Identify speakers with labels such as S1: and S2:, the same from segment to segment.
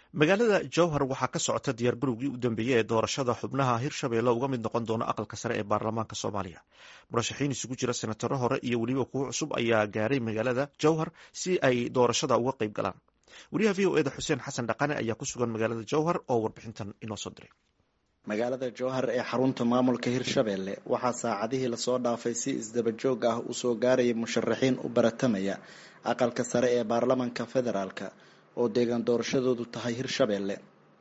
S1: magaalada jowhar waxaa ka socota diyaargarowgii u dambeeyey ee doorashada xubnaha hirshabeelle uga mid noqon doona aqalka sare ee baarlamaanka soomaaliya murashaxiin isugu jira senataro hore iyo weliba kuwo cusub ayaa gaaray magaalada jowhar si ay doorashada uga qayb galaan wariyaha v o eda xuseen xasan dhaqane ayaa ku sugan magaalada jowhar oo warbixintan inoo soo diray
S2: magaalada jowhar ee xarunta maamulka hirshabeelle waxaa saacadihii lasoo dhaafay si isdaba joog ah usoo gaaraya musharaxiin u baratamaya aqalka sare ee baarlamanka federaalk oo deegaan doorashadoodu tahay hirshabeelle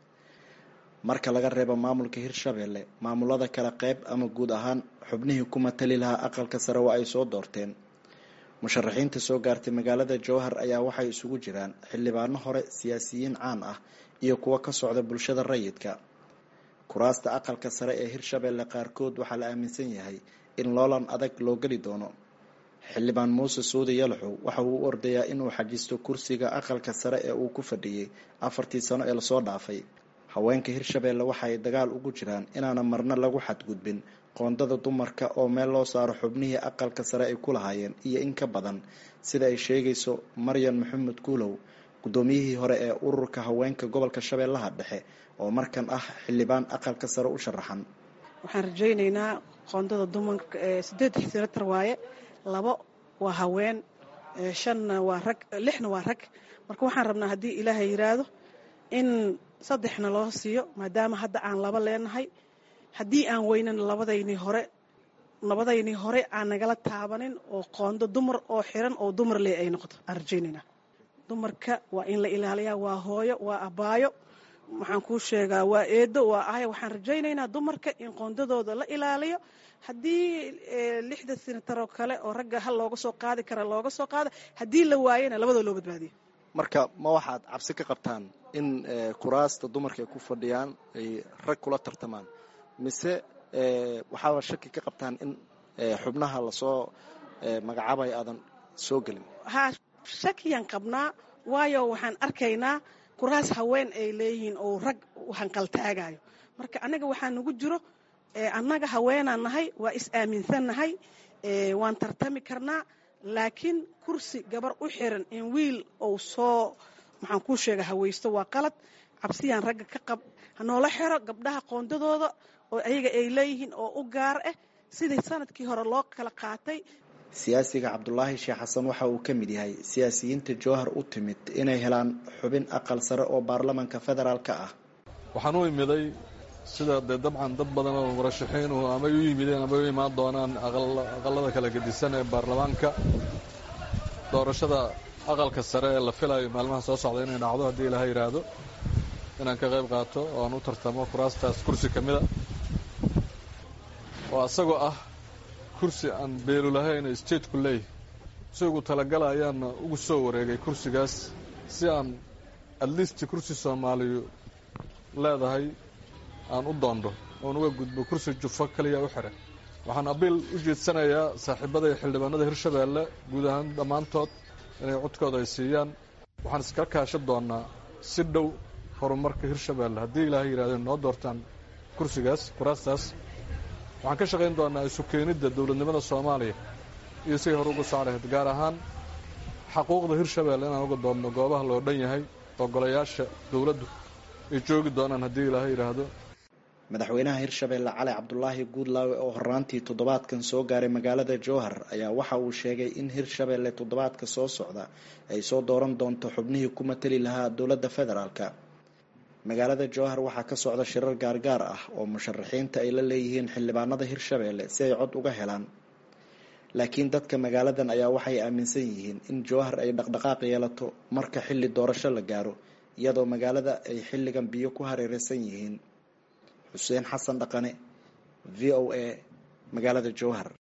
S2: marka laga reebo maamulka hirshabeelle maamulada kale qeyb ama guud ahaan xubnihii ku matali lahaa aqalka sare waa ay soo doorteen musharaxiinta soo gaartay magaalada jowhar ayaa waxay isugu jiraan xildhibaano hore siyaasiyiin caan ah iyo kuwo ka socda bulshada rayidka kuraasta aqalka sare ee hirshabeelle qaarkood waxaa la aaminsan yahay in loolan adag loo geli doono xildhibaan muuse suudi yalaxow waxa uu u ordayaa inuu xajisto kursiga aqalka sare ee uu ku fadhiyey afartii sano ee lasoo dhaafay haweenka hirshabeelle waxa ay dagaal ugu jiraan inaana marna lagu xadgudbin qoondada dumarka oo meel loo saaro xubnihii aqalka sare ay ku lahaayeen iyo in ka badan sida ay sheegayso maryan maxamed kuulow guddoomiyihii hore ee ururka haweenka gobolka shabeellaha dhexe oo markan ah xildhibaan aqalka sare u sharaxan
S3: waxaan rajaynaynaa qoondada dumarka sideed senatar waaye labo waa haween shanna waa rag lixna waa rag marka waxaan rabnaa haddii ilaahay yiraahdo in saddexna loo siiyo maadaama hadda aan laba leenahay haddii aan weynan labadaynii hore labadaynii hore aan nagala taabanin oo qoondo dumar oo xiran oo dumar leh ay noqoto aan rajaynaynaa dumarka waa in la ilaaliyaa waa hooyo waa abaayo waxaan kuu sheegaa waa eedo waa ahya waxaan rajaynaynaa dumarka in qoondadooda la ilaaliyo haddii lixda sinataroo kale oo ragga hal looga soo qaadi kara looga soo qaada haddii la waayana labadoo loo badbaadiyo
S2: marka ma waxaad cabsi ka qabtaan in kuraasta dumarka ay ku fadhiyaan ay rag kula tartamaan mise waxaaba shaki ka qabtaan in xubnaha lasoo magacaabay aadan soo gelin
S3: ha shakiyaan qabnaa waayo waxaan arkaynaa kuraas haween ay leeyihiin oo rag hanqaltaagayo marka annaga waxaa nagu jiro annaga haweenaan nahay waa is aaminsannahay waan tartami karnaa laakiin kursi gabar u xiran in wiil ou soo maxaan kuu sheega hawaysto waa qalad cabsiyaan ragga ka qab hanoola xiro gabdhaha qoondadooda oo ayaga ay leeyihiin oo u gaar ah sidii sanadkii hore loo kala qaatay
S2: siyaasiga cabdulaahi sheekh xasan waxa uu ka mid yahay siyaasiyiinta jowhar u timid inay helaan xubin aqal sare oo baarlamanka federaalka ah
S4: waxaan u imiday sida dee dabcan dad badan oo murashaxiinu amay u yimideen amay u imaan doonaan aqalada kala gedisan ee baarlamaanka doorashada aqalka sare ee la filayo maalmaha soo socda inay dhacdo haddii ilaaha yidhaahdo inaan ka qayb qaato oo aan u tartamo kuraastaas kursi ka mida oo asagoo ah kursi aan beelu lahayn stateku leeyahy isagu talagala ayaana ugu soo wareegay kursigaas si aan atleast kursi soomaaliyu leedahay aan u doondo oon uga gudbo kursi jufo kaliya u xiran waxaan abiil u jeedsanayaa saaxiibada iyo xildhibaanada hirshabeelle guud ahaan dhammaantood inay codkooda ay siiyaan waxaan iskala kaashan doonaa si dhow horumarka hirshabeelle haddii ilaahay yidhahdo noo doortaan kursigaas kuraastaas waxaan ka shaqayn doonaa isu keenidda dowladnimada soomaaliya iyo siday hore uga soclahayd gaar ahaan xaquuqda hirshabeelle inaan uga doonno goobaha loo dhan yahay oo golayaasha dowladdu ay joogi doonaan haddii ilaahay yidhaahdo
S2: madaxweynaha hirshabeelle cali cabdulaahi guudlaawe oo horaantii toddobaadkan soo gaaray magaalada jowhar ayaa waxa uu sheegay in hirshabeelle toddobaadka soo socda ay soo dooran doonto xubnihii ku matali lahaa dowladda federaalk magaalada jowhar waxaa ka socda shirar gaargaar ah oo musharaxiinta ay la leeyihiin xildhibaanada hirshabeelle si ay cod uga helaan laakiin dadka magaaladan ayaa waxay aaminsan yihiin in jowhar ay dhaqdhaqaaq yeelato marka xilli doorasho la gaaro iyadoo magaalada ay xilligan biyo ku hareereysan yihiin xuseen xasan dhaqane v o a magaalada jowhar